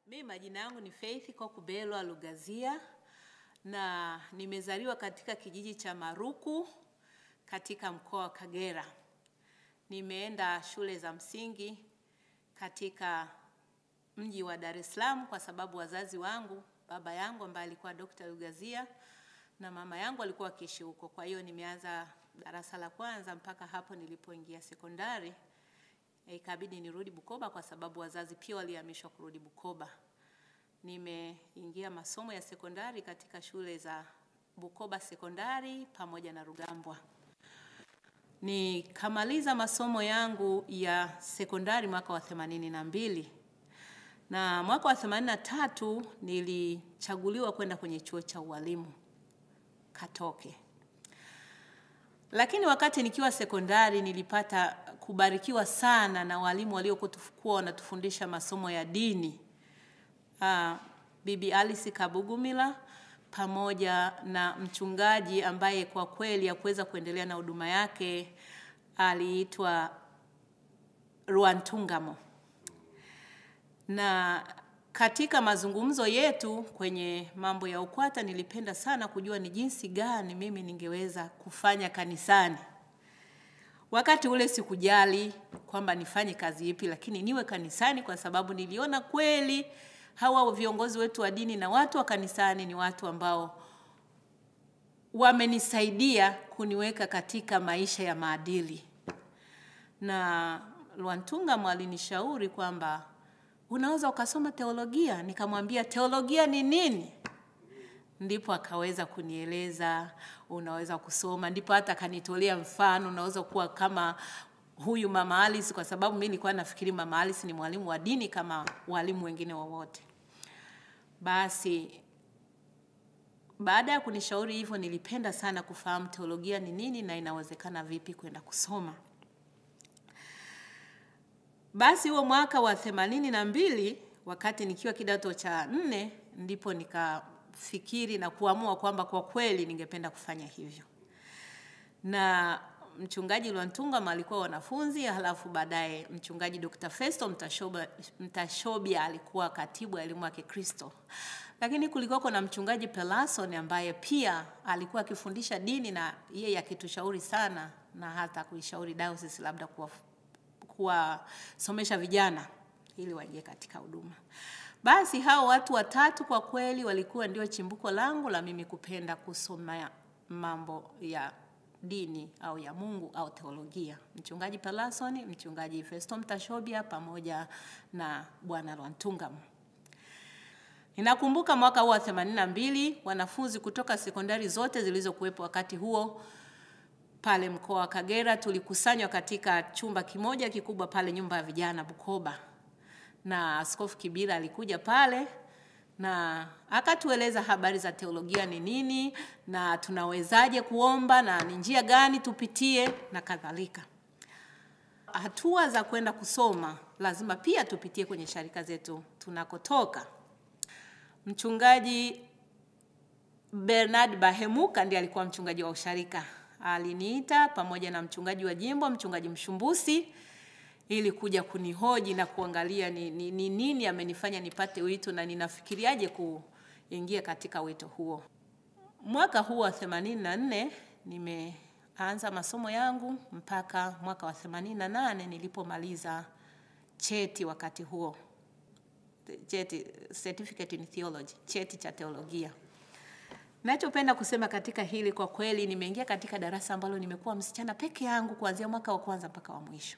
Mimi majina yangu ni Faith Kokubelwa Lugazia na nimezaliwa katika kijiji cha Maruku katika mkoa wa Kagera. Nimeenda shule za msingi katika mji wa Dar es Salaam kwa sababu wazazi wangu, baba yangu ambaye alikuwa Dr. Lugazia na mama yangu alikuwa akiishi huko. Kwa hiyo nimeanza darasa la kwanza mpaka hapo nilipoingia sekondari. Ikabidi nirudi Bukoba kwa sababu wazazi pia walihamishwa kurudi Bukoba. Nimeingia masomo ya sekondari katika shule za Bukoba Sekondari pamoja na Rugambwa. Nikamaliza masomo yangu ya sekondari mwaka wa themanini na mbili na mwaka wa themanini na tatu nilichaguliwa kwenda kwenye chuo cha ualimu Katoke. Lakini wakati nikiwa sekondari nilipata kubarikiwa sana na walimu waliokuwa wanatufundisha masomo ya dini. Uh, Bibi Alice Kabugumila pamoja na mchungaji ambaye kwa kweli hakuweza kuendelea na huduma yake aliitwa Ruantungamo. Na katika mazungumzo yetu kwenye mambo ya UKWATA nilipenda sana kujua ni jinsi gani mimi ningeweza kufanya kanisani. Wakati ule sikujali kwamba nifanye kazi ipi, lakini niwe kanisani kwa sababu niliona kweli hawa viongozi wetu wa dini na watu wa kanisani ni watu ambao wamenisaidia kuniweka katika maisha ya maadili. Na Lwantungamo alinishauri kwamba unaweza ukasoma teolojia. Nikamwambia teolojia ni nini? Ndipo akaweza kunieleza unaweza kusoma, ndipo hata akanitolea mfano, unaweza kuwa kama huyu Mama Alice, kwa sababu mimi nilikuwa nafikiri Mama Alice ni mwalimu wa dini kama walimu wengine wowote. Basi baada ya kunishauri hivyo, nilipenda sana kufahamu teolojia ni nini na inawezekana vipi kwenda kusoma. Basi huo mwaka wa themanini na mbili wakati nikiwa kidato cha nne ndipo nikafikiri na kuamua kwamba kwa kweli ningependa kufanya hivyo, na mchungaji Lwantungamo alikuwa wanafunzi, halafu baadaye mchungaji Dr. Festo Mtashobia, Mtashobia alikuwa katibu wa elimu ya Kikristo, lakini kulikuwa na mchungaji Pelason ambaye pia alikuwa akifundisha dini na yeye akitushauri sana na hata kuishauri diocese labda kuwa kuwasomesha vijana ili waingie katika huduma. Basi hao watu watatu kwa kweli walikuwa ndio chimbuko langu la mimi kupenda kusoma mambo ya dini au ya Mungu au teolojia. Mchungaji Pelason, mchungaji Festo Mtashobia pamoja na Bwana Lwantungamo. Ninakumbuka mwaka huo wa 82 wanafunzi kutoka sekondari zote zilizokuwepo wakati huo pale mkoa wa Kagera tulikusanywa katika chumba kimoja kikubwa pale nyumba ya vijana Bukoba, na Askofu Kibira alikuja pale na akatueleza habari za teolojia ni nini na tunawezaje kuomba na ni njia gani tupitie na kadhalika. Hatua za kwenda kusoma lazima pia tupitie kwenye sharika zetu tunakotoka. Mchungaji Bernard Bahemuka ndiye alikuwa mchungaji wa usharika aliniita pamoja na mchungaji wa jimbo, mchungaji Mshumbusi, ili kuja kunihoji na kuangalia ni, ni, ni nini amenifanya nipate wito na ninafikiriaje kuingia katika wito huo. Mwaka huu wa 84 nimeanza masomo yangu mpaka mwaka wa 88 nilipomaliza cheti wakati huo, cheti certificate in theology, cheti cha teolojia. Nachopenda kusema katika hili kwa kweli, nimeingia katika darasa ambalo nimekuwa msichana peke yangu kuanzia mwaka wa kwanza mpaka wa mwisho.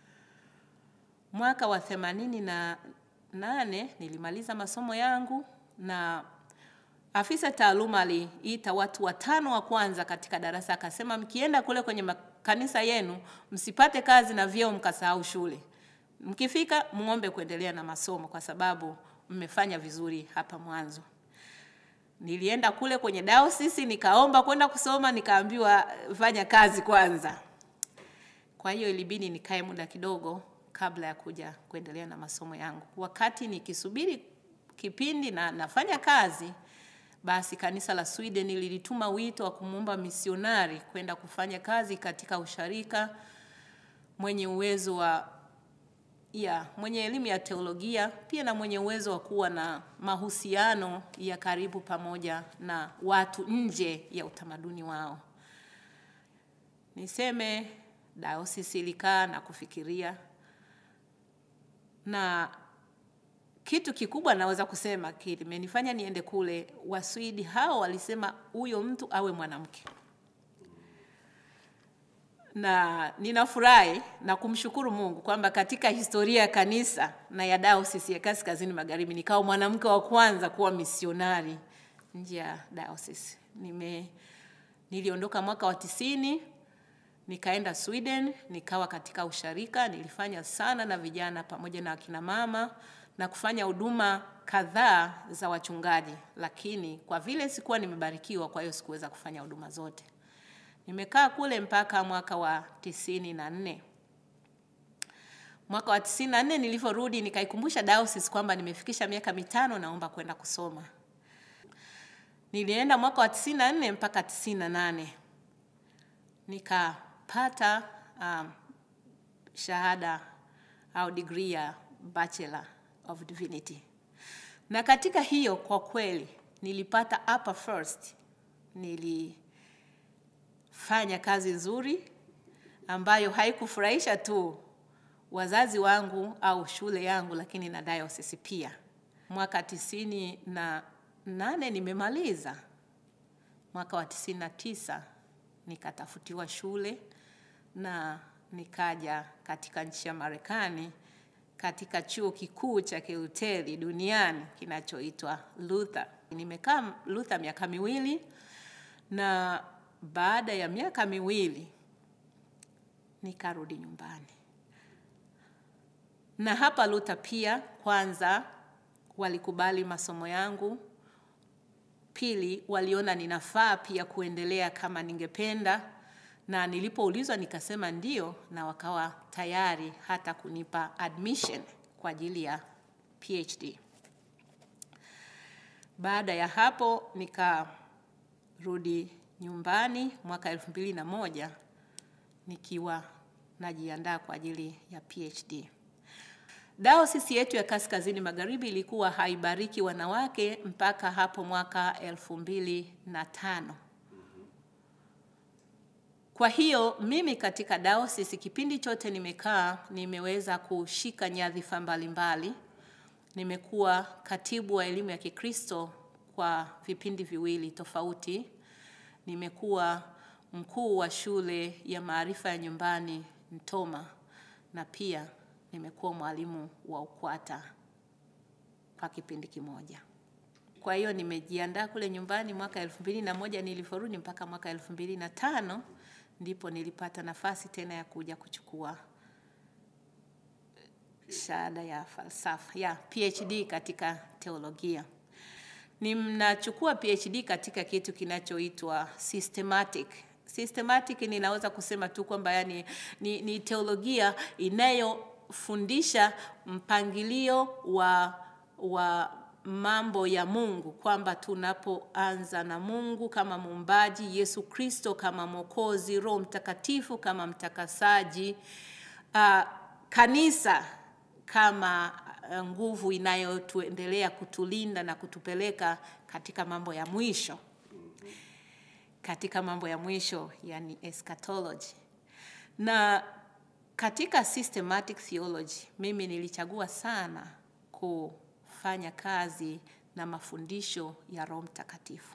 Mwaka wa themanini na nane nilimaliza masomo yangu na afisa taaluma aliita watu watano wa kwanza katika darasa, akasema mkienda kule kwenye makanisa yenu msipate kazi na vyeo mkasahau shule, mkifika muombe kuendelea na masomo kwa sababu mmefanya vizuri hapa mwanzo. Nilienda kule kwenye diocese nikaomba kwenda kusoma, nikaambiwa fanya kazi kwanza. Kwa hiyo ilibidi nikae muda kidogo kabla ya kuja kuendelea na masomo yangu. Wakati nikisubiri kipindi na nafanya kazi, basi kanisa la Sweden lilituma wito wa kumuomba misionari kwenda kufanya kazi katika usharika mwenye uwezo wa ya mwenye elimu ya teolojia pia na mwenye uwezo wa kuwa na mahusiano ya karibu pamoja na watu nje ya utamaduni wao. Niseme dayosisi ilikaa na kufikiria, na kitu kikubwa naweza kusema kimenifanya niende kule, Waswidi hao walisema huyo mtu awe mwanamke na ninafurahi na kumshukuru Mungu kwamba katika historia ya kanisa na ya dayosisi ya Kaskazini Magharibi nikawa mwanamke wa kwanza kuwa misionari nje ya dayosisi. Nime niliondoka mwaka wa tisini nikaenda Sweden, nikawa katika usharika, nilifanya sana na vijana pamoja na akina mama na kufanya huduma kadhaa za wachungaji, lakini kwa vile sikuwa nimebarikiwa, kwa hiyo sikuweza kufanya huduma zote. Nimekaa kule mpaka mwaka wa tisini na nne. Mwaka wa tisini na nne nilivyorudi, nikaikumbusha dayosisi kwamba nimefikisha miaka mitano, naomba kwenda kusoma. Nilienda mwaka wa tisini na nne mpaka tisini na nane nikapata um, shahada au degree ya Bachelor of Divinity, na katika hiyo kwa kweli nilipata upper first, nilifanya kazi nzuri ambayo haikufurahisha tu wazazi wangu au shule yangu, lakini na dayosisi pia. Mwaka tisini na nane nimemaliza. Mwaka wa tisini na tisa nikatafutiwa shule na nikaja katika nchi ya Marekani katika chuo kikuu cha Kilutheri duniani kinachoitwa Luther. Nimekaa Luther miaka miwili na baada ya miaka miwili nikarudi nyumbani. Na hapa Luther pia, kwanza walikubali masomo yangu, pili waliona ninafaa pia kuendelea kama ningependa, na nilipoulizwa nikasema ndio, na wakawa tayari hata kunipa admission kwa ajili ya PhD. Baada ya hapo nikarudi nyumbani mwaka elfu mbili na moja nikiwa najiandaa kwa ajili ya PhD. Dayosisi yetu ya Kaskazini Magharibi ilikuwa haibariki wanawake mpaka hapo mwaka elfu mbili na tano. Kwa hiyo mimi katika dayosisi kipindi chote nimekaa, nimeweza kushika nyadhifa mbalimbali. Nimekuwa katibu wa elimu ya Kikristo kwa vipindi viwili tofauti. Nimekuwa mkuu wa shule ya maarifa ya nyumbani Mtoma, na pia nimekuwa mwalimu wa UKWATA kwa kipindi kimoja. Kwa hiyo nimejiandaa kule nyumbani mwaka elfu mbili na moja nilivyorudi mpaka mwaka elfu mbili na tano ndipo nilipata nafasi tena ya kuja kuchukua shahada ya falsafa ya PhD katika teolojia. Ninachukua PhD katika kitu kinachoitwa systematic. Systematic ninaweza kusema tu kwamba yani ni, ni teolojia inayofundisha mpangilio wa wa mambo ya Mungu, kwamba tunapoanza na Mungu kama muumbaji, Yesu Kristo kama Mwokozi, Roho Mtakatifu kama mtakasaji, uh, kanisa kama nguvu inayotuendelea kutulinda na kutupeleka katika mambo ya mwisho, katika mambo ya mwisho, yani eschatology. Na katika systematic theology mimi nilichagua sana kufanya kazi na mafundisho ya Roho Mtakatifu.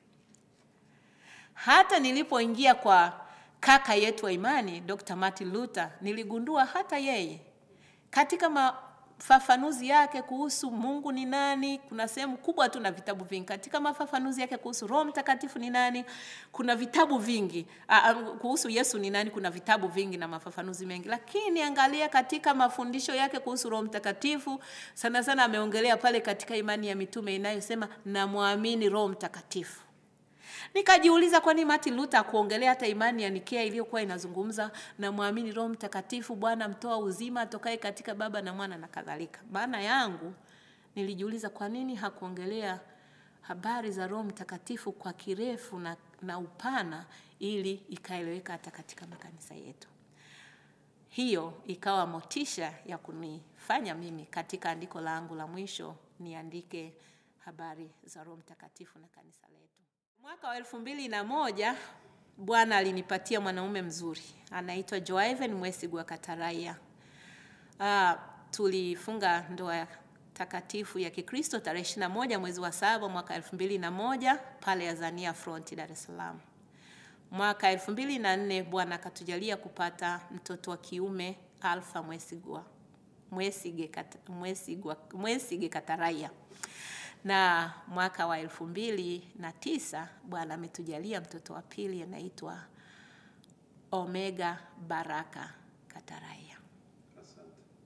Hata nilipoingia kwa kaka yetu wa imani Dr. Martin Luther, niligundua hata yeye katika mafafanuzi yake kuhusu Mungu ni nani, kuna sehemu kubwa tu na vitabu vingi. Katika mafafanuzi yake kuhusu Roho Mtakatifu ni nani, kuna vitabu vingi. A, kuhusu Yesu ni nani, kuna vitabu vingi na mafafanuzi mengi. Lakini angalia katika mafundisho yake kuhusu Roho Mtakatifu, sana sana ameongelea pale katika imani ya mitume inayosema namwamini Roho Mtakatifu. Nikajiuliza, kwani Martin Luther kuongelea hata imani ya Nikea iliyokuwa inazungumza na mwamini Roho Mtakatifu, Bwana mtoa uzima atokaye katika Baba na Mwana na kadhalika. Maana yangu nilijiuliza, kwa nini hakuongelea habari za Roho Mtakatifu kwa kirefu na, na upana ili ikaeleweka hata katika makanisa yetu. hiyo ikawa motisha ya kunifanya mimi katika andiko langu la mwisho niandike habari za Roho Mtakatifu na kanisa letu. Mwaka wa elfu mbili na moja Bwana alinipatia mwanaume mzuri anaitwa Joaven Mwesigwa Kataraia. Uh, tulifunga ndoa takatifu ya Kikristo tarehe 21 mwezi wa saba mwaka elfu mbili na moja pale Azania Front Dar es Salaam. Mwaka elfu mbili na nne Bwana akatujalia kupata mtoto wa kiume Alfa Mwesigwa Mwesige, kat, Mwesigwa, Mwesige Kataraia na mwaka wa elfu mbili na tisa Bwana ametujalia mtoto wa pili anaitwa Omega Baraka Kataraia.